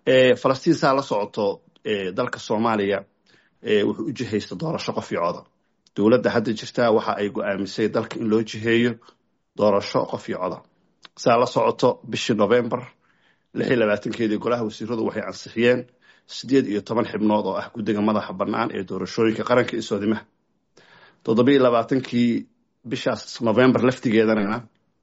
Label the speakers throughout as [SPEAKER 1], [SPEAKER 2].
[SPEAKER 1] falastiin saa la socoto dalka soomaaliya wuxuu u jihaysta doorasho qof iyo coda dowladda hadda jirtaa waxa ay go-aamisay dalka in loo jiheeyo doorasho qof iyo coda saa la socoto bishii novembar lix iyo labaatankeedii golaha wasiiradu waxay ansixiyeen sideed iyo toban xibnood oo ah guddiga madaxa bannaan ee doorashooyinka qaranka iyo soodimaha toddobiiyo labaatankii bishaas novembar laftigeedanana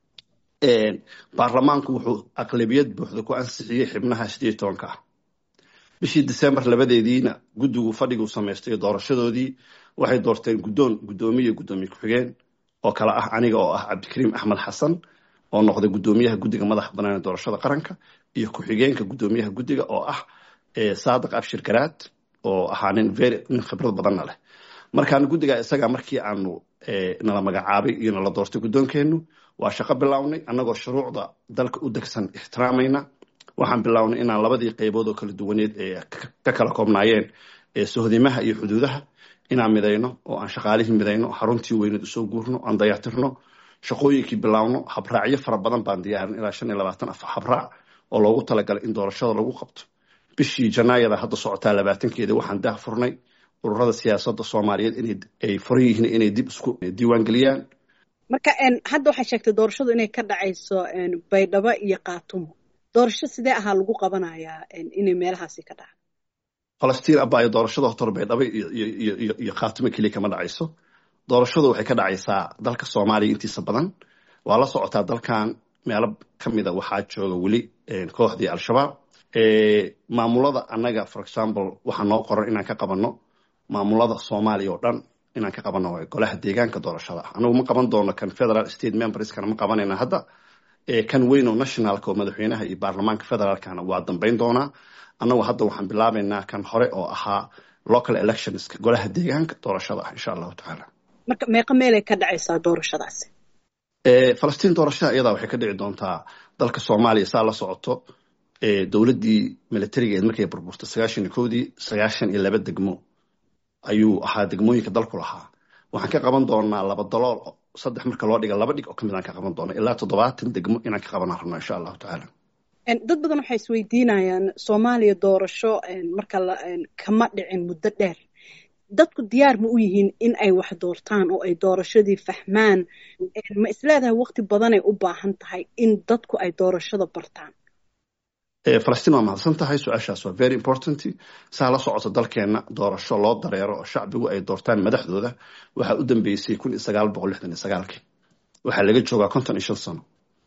[SPEAKER 1] baarlamaanku wuxuu aqlabiyad buuxda ku ansixiyey xibnaha sideed tobanka ah bishii december labadeediina guddigu fadhiguu samaystay doorashadoodii waxay doorteen guddoon guddoomiye guddoomiye ku-xigeen oo kale ah aniga oo ah cabdikariim axmed xasan oo noqday guddoomiyaha guddiga madaxa bannaan ee doorashada qaranka iyo ku-xigeenka guddoomiyaha guddiga oo ah saadiq abshir garaad oo ahaa nin very nin khibrad badanna leh markaan guddiga isaga markii aanu nala magacaabay iyo nala doortay guddoonkeennu waa shaqo bilownay annagoo shuruucda dalka u degsan ixtiraamayna waxaan bilownay inaan labadii qaybood oo kala duwaneed ee ka kala koobnaayeen sohdimaha iyo xuduudaha inaan midayno oo aan shaqaalihii midayno xaruntii weyneed usoo guurno aan dayactirno shaqooyinkii bilaawno habraacyo fara badan baan diyaarin ilaa shan iyo labaatan af habraac oo loogu talagalay in doorashada lagu qabto bishii janaayada hadda socotaa labaatankeeda waxaan dah furnay ururada siyaasadda soomaaliyeed inay furan yihiin inay dib isku diiwaan geliyaan
[SPEAKER 2] marka hadda waxaa sheegtay doorashadu inay ka dhacayso baydhabo iyo kaatumo doorasho sidee ahaa lagu qabanayaa inay meelahaasi ka dhacdo
[SPEAKER 1] falastiin abaayo doorashada hotor baydhabo iyo khaatumo keliya kama dhacayso doorashadu waxay ka dhacaysaa dalka soomaaliya intiisa badan waa la socotaa dalkan meelo ka mida waxaa jooga weli kooxdii al-shabaab maamulada annaga for example waxaa noo qoran inaan ka qabanno maamulada soomaaliya oo dhan inaan ka qabanno golaha deegaanka doorashada ah anagu ma qaban doono kan federal state memberskana ma qabanayna hadda kan weyn oo nationalka oo madaxweynaha iyo baarlamaanka federaalkana waa dambayn doonaa annagu hadda waxaan bilaabaynaa kan hore oo ahaa local electionska golaha deegaanka doorashada ah insha allahu tacaala
[SPEAKER 2] marka meeqa meelay ka dhacaysaa doorashadaasi
[SPEAKER 1] falastiin doorashada iyadaa waxay ka dhici doontaa dalka soomaaliya saa la socoto dowladdii militarigeed markay burburtay sagaashan iyo kowdii sagaashan iyo laba degmo ayuu ahaa degmooyinka dalku lahaa waxaan ka qaban doonaa laba dalool saddex marka loo dhiga laba dhig oo kamid aan ka qaban doona ilaa toddobaatan degmo inaan ka qabanaan rabno insha allahu tacaala
[SPEAKER 2] dad badan waxay isweydiinayaan soomaaliya doorasho marka kama dhicin muddo dheer dadku diyaar ma u yihiin in ay wax doortaan oo ay doorashadii fahmaan ma isleedahay waqti badanay u baahan tahay in dadku ay doorashada bartaan
[SPEAKER 1] falastiin waa mahadsan tahay su-aashaas waa very important saa la socoto dalkeenna doorasho loo dareero oo shacbigu ay doortaan madaxdooda waxaa u dambeysay kun iyo sagaal boqol lixdan iyo sagaalkii waxaa laga joogaa konton iyo shan sano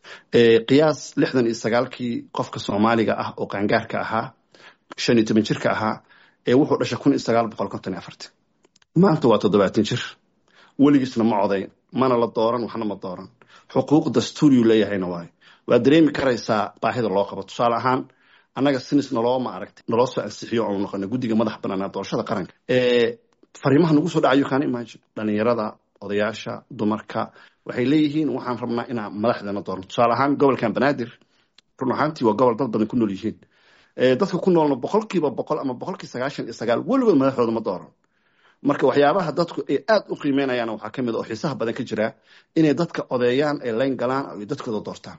[SPEAKER 1] qiyaas lixdan iyo sagaalkii qofka soomaaliga ah oo qaangaarka ahaa shan iyo toban jirka ahaa ee wuxuu dhashay kun iyo sagaal boqol konton iyo afartii maanta waa toddobaatan jir weligiisna ma codayn mana la dooran waxna ma dooran xuquuq dastuuriyuu leeyahayna waayo waa dareemi karaysaa baahida loo qabo tusaale ahaan annaga sinis naloo ma aragtay naloo soo ansixiyo oonu noqonay guddiga madax banaanaa doorashada qaranka fariimaha nagu soo dhacayo kaana imagine dhalinyarada odayaasha dumarka waxay leeyihiin waxaan rabnaa inaan madaxdeena doorno tusaale ahaan gobolkan banaadir run ahaantii waa gobol dad badan ku nool yihiin dadka ku noolna boqolkiiba boqol ama boqolkii sagaashan iyo sagaal weligood madaxdooda ma dooran marka waxyaabaha dadku ay aada u qiimeynayaan waxaa ka mid a oo xiisaha badan ka jira inay dadka odeeyaan ay layn galaan ay dadkooda doortaan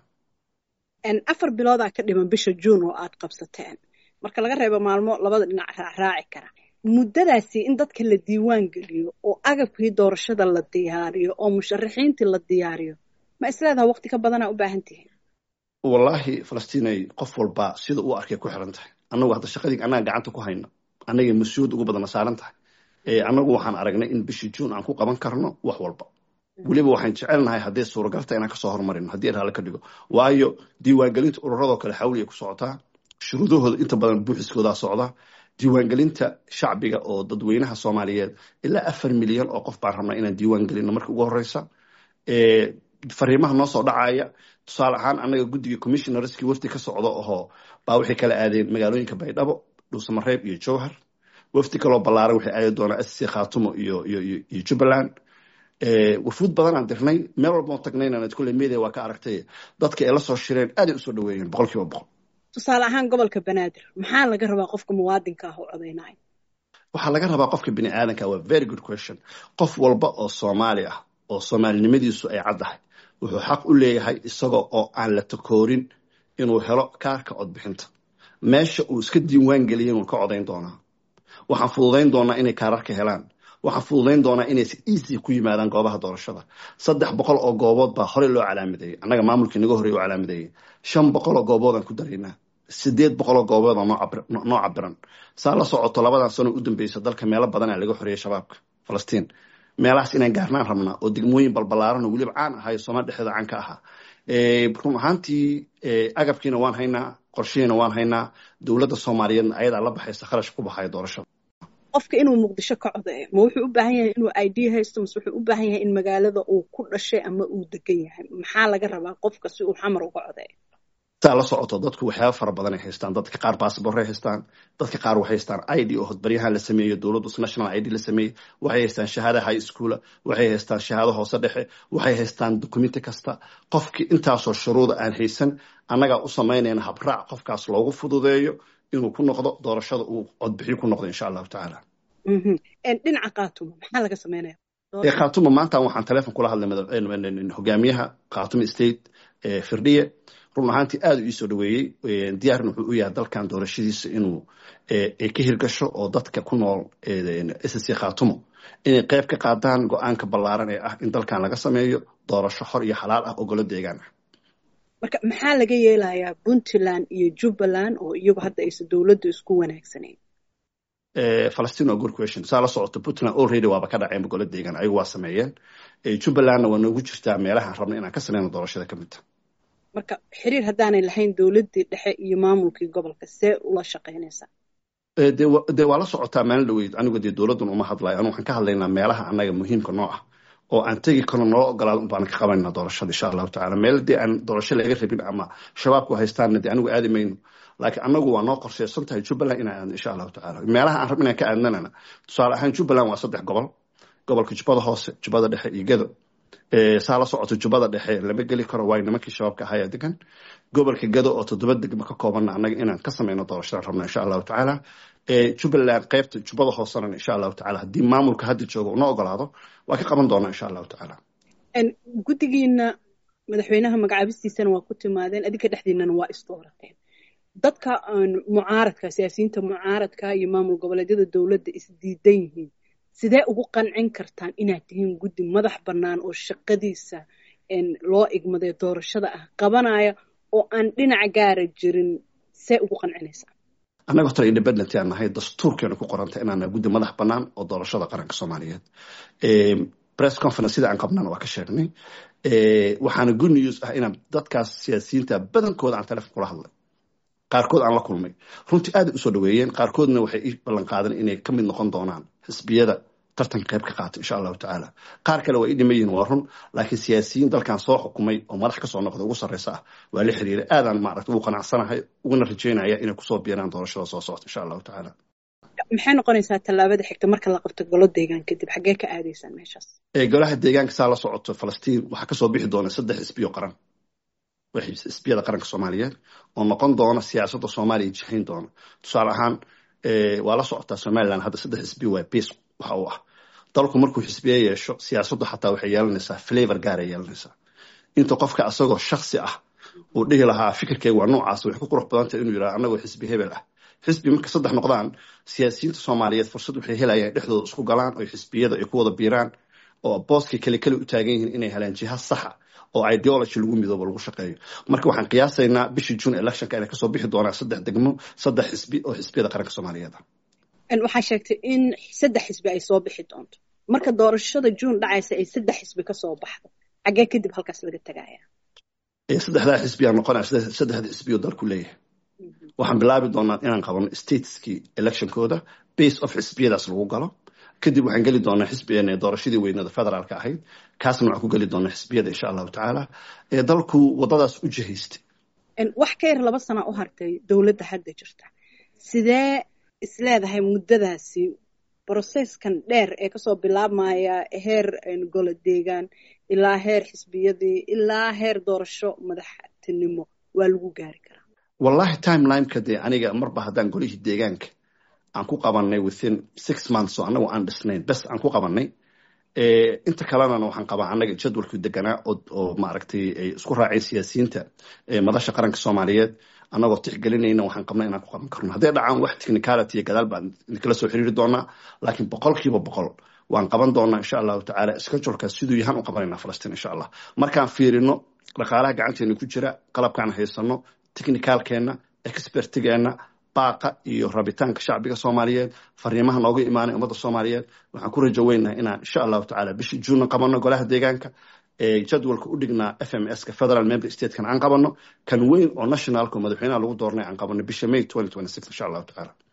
[SPEAKER 2] afar biloodaa ka dhiman bisha juun oo aad qabsateen marka laga reebo maalmo labada dhinac raaraaci kara muddadaasi in dadka la diiwaan geliyo oo agabkii doorashada la diyaariyo oo musharaxiintii la diyaariyo ma isleedaha waqti ka badanaa u baahan tihiin
[SPEAKER 1] wallaahi falastiinay qof walba sida uu arkay ku xiran tahay annagu hadda shaqadii annaga gacanta ku hayno annagay mas-uuliyad ugu badana saaran tahay annagu waxaan aragnay in bishii juun aan ku qaban karno wax walba weliba waxaan jecelnahay hadday suuragalta inaan kasoo hormarino haddii raale ka dhigo waayo diiwaangelinta ururadoo kale xawli ay ku socotaa shuruudahooda inta badan buuxiskoodaa socda diiwaangelinta shacbiga oo dadweynaha soomaaliyeed ilaa afar milyan oo qof baan rabnaa inaan diiwaan gelino marka ugu horeysa fariimaha noo soo dhacaya tusaale ahaan annaga guddiga commissionerskii wafdi ka socdo ohoo baa waxay kala aadeen magaalooyinka baydhabo dhuusamareeb iyo jowhar wafdi kaloo ballaaran waxay aadi doonaa sc khaatumo iyo iyo iyo jubbaland wafuud badanaan dirnay meel walbao tagnayna kulle media waa ka aragtay dadka ay la soo shireen aaday usoo dhaweeyeen boqol kiiba boqol
[SPEAKER 2] tusaale ahaan gobolka banaadir maxaa laga rabaa qofka muwaadinka ah oo codaynaya
[SPEAKER 1] waxaa laga rabaa qofka bini aadanka waa very good question qof walba oo soomaali ah oo soomaalinimadiisu ay caddahay wuxuu xaq u leeyahay isagoo oo aan la takoorin inuu helo kaarka codbixinta meesha uu iska diiwaan geliyay inuu ka codayn doonaa waxaan fududayn doonaa inay kaararka helaan waxaan fududayn doonaa inay si easy ku yimaadaan goobaha doorashada saddex boqol oo goobood baa horey loo calaamadeeyey annaga maamulkii naga horey u calaamadeeyey shan boqol oo gooboodaan ku daraynaa sideed boqol oo goobood oo noo cabiran saa la socoto labadan sano u dambeysa dalka meelo badan aa laga xoreeyey shabaabka falastiin meelahaas inaan gaarnaan rabnaa oo degmooyin balbalaaran oo weliba caan ahayo soomaal dhexdeeda caan ka ahaa run ahaantii agabkiina waan haynaa qorshihiina waan haynaa dowladda soomaaliyeedna ayadaa la baxaysa kharash ku baxaya doorashada
[SPEAKER 2] qofka inuu muqdisho ka codeeyo ma wuxuu u baahan yahay inuu i d haysto mase wuxuu u baahan yahay in magaalada uu ku dhashay ama uu degan yahay maxaa laga rabaa qofka si uu xamar uga codeeyo
[SPEAKER 1] saa la socoto dadku waxyaaba fara badan ay haystaan dadka qaar baasabor ay haystaan dadka qaar waxay haystaan i d oo hodbaryahan la sameeyo dowladdu national i d la sameeyey waxay haystaan shahaada high schoola waxay haystaan shahaado hoose dhexe waxay haystaan documenti kasta qofkii intaasoo shuruuda aan haysan annagaa u samaynayna habraac qofkaas loogu fududeeyo inuu ku noqdo doorashada uu codbixiyo ku noqdo insha allahu tacaala
[SPEAKER 2] dhinaca khaatuma maxaa laga sameynaya
[SPEAKER 1] khaatuma maanta waxaan teleefon kula hadlay hogaamiyaha khaatuma state firdhiye run ahaantii aada u iisoo dhaweeyey diyaarna wuxuu u yahay dalkan doorashadiisa inuu ka hirgasho oo dadka ku nool ssc khaatumo inay qayb ka qaadaan go-aanka ballaaran ee ah in dalkan laga sameeyo doorasho xor iyo xalaal ah oo golo deegaan ah
[SPEAKER 2] marka maxaa laga yeelayaa puntland iyo jubbaland oo iyagu hadda aysan dowladdu isku wanaagsanayn
[SPEAKER 1] falastiin waa good question saa la socoto puntland already waaba ka dhaceen golo deegaan ayagu waa sameeyeen jubbalandna waa noogu jirtaa meelahaan rabna inaan ka sameyno doorashada ka midta
[SPEAKER 2] marka xiriir haddaanay lahayn dowladdii dhexe iyo maamulkii gobolka see ula shaqaynaysaa
[SPEAKER 1] de waa la socotaa maalin dhaweyd anigu dee dowladdan uma hadlayo anu waxaan ka hadlaynaa meelaha annaga muhiimka noo ah oo aan tegi karno noo ogolaado un baan ka qabanayna doorashada insha allahu tacala meel dee aan doorasho laga rabin ama shabaabku haystaanna dee anigu aadi mayno laakiin annagu waa noo qorsheysan tahay jubbaland inaan aadno insha allahu tacala meelaha aan rab inaan ka aadnanana tusaale ahaan jubbaland waa saddex gobol gobolka jubbada hoose jubbada dhexe iyo gedo saa la socoto jubbada dhexe lama geli karo waayo nimankii shabaabka ahayaa degan gobolka gado oo toddoba degmo ka koobanna annaga inaan ka sameyno doorashadaan rabna insha allahu tacaala jubbaland qaybta jubbada hoosena insha allahu tacala haddii maamulka hadda jooga una ogolaado waa ka qaban doonaa insha allahu tacaala
[SPEAKER 2] guddigiina madaxweynaha magacaabistiisana waa ku timaadeen adinka dhexdiinana waa isdoorateen dadka mucaaradka siyaasiyiinta mucaaradka iyo maamul goboleedyada dowladda isdiidan yihiin sidee ugu qancin kartaan inaad tihiin guddi madax bannaan oo shaqadiisa loo igmaday doorashada ah qabanaya oo aan dhinac gaara jirin see ugu qancinaysaa
[SPEAKER 1] annaga horta independent aan nahay dastuurkeena ku qoranta inaan nahay guddi madax bannaan oo doorashada qaranka soomaaliyeed press conference sida aan qabnana waa ka sheegnay waxaana good news ah inaan dadkaas siyaasiyiinta badankooda aan telefon kula hadlay qaarkood aan la kulmay runtii aada usoo dhaweeyeen qaarkoodna waxay ii ballan qaadeen inay ka mid noqon doonaan xisbiyada tartanka qayb ka qaata insha allahu tacaala qaar kale waa ii dhima yihin waa run laakiin siyaasiyiin dalkan soo xukumay oo madax kasoo noqda ugu sarreysa ah waa la xiriiray aadaan maaragta ugu qanacsanahay uguna rajeynaya inay kusoo biiraan doorashada soo socota insha allahu tacaala
[SPEAKER 2] maxay noqonaysaa tallaabada xigta marka la qabto golo deegaan kadib xaggee ka aadaysaan meeshaas
[SPEAKER 1] golaha deegaanka saa la socoto falastiin waxaa kasoo bixi doona saddex xisbiyo qaran xisbiyada qaranka soomaaliyeed oo noqon doona siyaasadda soomaaliya jihayn doona tusaale ahaan waa la socotaa somaliland hadda saddex xisbiyo waa base waxa uu ah dalku markuu xisbiye yeesho siyaasaddu xataa waxay yeelanaysaa flavor gaaray yeelanaysaa inta qofka asagoo shaksi ah uu dhihi lahaa fikirkeyga waa noocaas waxay ku qurux badantah inuu yidhaha annagoo xisbi hebel ah xisbi marka saddex noqdaan siyaasiyiinta soomaaliyeed fursad waxay helayaan dhexdooda isku galaan oo xisbiyada ay ku wada biiraan oo booskay kale kale u taagan yihiin inay helaan jiha saxa oo ideology lagu midoobo lagu shaqeeyo marka waxaan qiyaasaynaa bishii june electionka inay kasoo bixi doonaan saddex degmo saddex xisbi oo xisbiyada qaranka soomaaliyeed ah
[SPEAKER 2] waxaa sheegtay in saddex xisbi ay soo bixi doonto marka doorashada june dhacaysa ay saddex xisbi kasoo baxdo xaggee kadib halkaas laga tegaya
[SPEAKER 1] saddexdaa xisbiyaa noqonaya saddexda xisbiyo dalku leeyahay waxaan bilaabi doonaa inaan qabano stateskii electionkooda base of xisbiyadaas lagu galo kadib waxaan geli doonaa xisbigeena doorashadii weynada federaalka ahayd kaasna waxaan ku geli doonaa xisbiyada insha allahu tacaala ee dalku wadadaas u jihaystay
[SPEAKER 2] wax ka yar laba sana u hartay dowladda hadda jirta sidee isleedahay muddadaasi broseskan dheer ee kasoo bilaabmaya heer golo deegaan ilaa heer xisbiyadii ilaa heer doorasho madaxtinimo waa lagu gaari karaa
[SPEAKER 1] wallahi timelineka dee aniga marba haddaan golihii deegaanka aan ku qabanay within six months oo annagu aan dhisnayn bes aan ku qabanay inta kalenana waxaan qabaa annaga jadwalkii deganaa oo maaragtay ay isku raaceen siyaasiyiinta madasha qaranka soomaaliyeed annagoo tixgelinayna waxaan qabna inaan ku qaban karno hadday dhacaan wax technicality iyo gadaal baan idinkala soo xiriiri doonaa laakiin boqolkiiba boqol waan qaban doonaa insha allahu tacaala scheduleka siduu yahaan u qabanayna falastiin insha allah markaan fiirino dhaqaalaha gacanteena ku jira qalabkaan haysano technicalkeenna expertigeenna baaqa iyo rabitaanka shacbiga soomaaliyeed fariimaha nooga imaanay ummadda soomaaliyeed waxaan ku rajo weynaha inaan insha allahu tacala bishii juunna qabano golaha deegaanka ee jadwalka u dhignaa f m s ka federal member statekan aan qabano kan weyn oo nationalka oo madaxweynaha lagu doornay aan qabano bisha may insha allahu tacaala